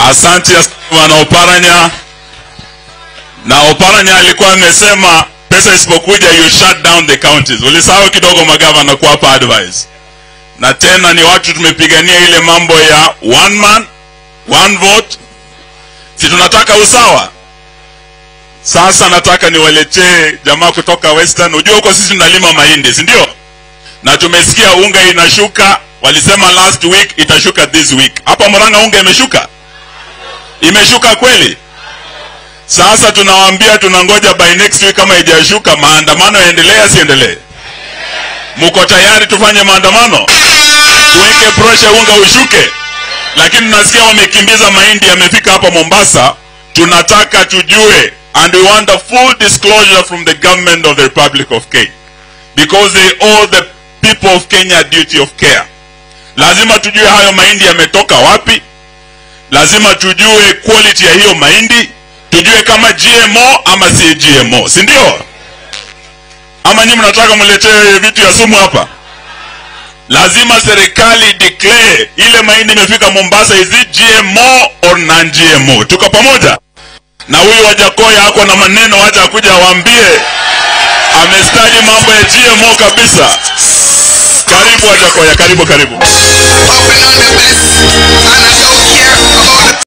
Asante bwana Oparanya. Na Oparanya alikuwa amesema pesa isipokuja you shut down the counties. Ulisahau kidogo magavana kuwapa advice. Na tena ni watu tumepigania ile mambo ya one man one vote, si tunataka usawa. Sasa nataka niwaletee jamaa kutoka Western. Unajua huko sisi tunalima mahindi, si ndio? Na tumesikia unga inashuka, walisema last week itashuka this week. Hapa Murang'a unga imeshuka, imeshuka kweli? Sasa tunawaambia tunangoja by next week, kama haijashuka maandamano yaendelee, asiendelee? Mko tayari tufanye maandamano, tuweke pressure unga ushuke? Lakini nasikia wamekimbiza mahindi, yamefika hapa Mombasa. Tunataka tujue, and we want a full disclosure from the government of the Republic of Kenya because they owe the people of Kenya a duty of care. Lazima tujue hayo mahindi yametoka wapi, lazima tujue quality ya hiyo mahindi, tujue kama GMO ama si GMO, si ndio? Ama nyinyi mnataka mletee vitu ya sumu hapa? Lazima serikali declare ile mahindi imefika Mombasa, is it GMO or non GMO? Tuko pamoja? Na huyu Wajakoya ako na maneno, wacha akuja awaambie, amestadi mambo ya GMO kabisa. Karibu Wajakoya, karibu karibu. Open on the best, and I don't care about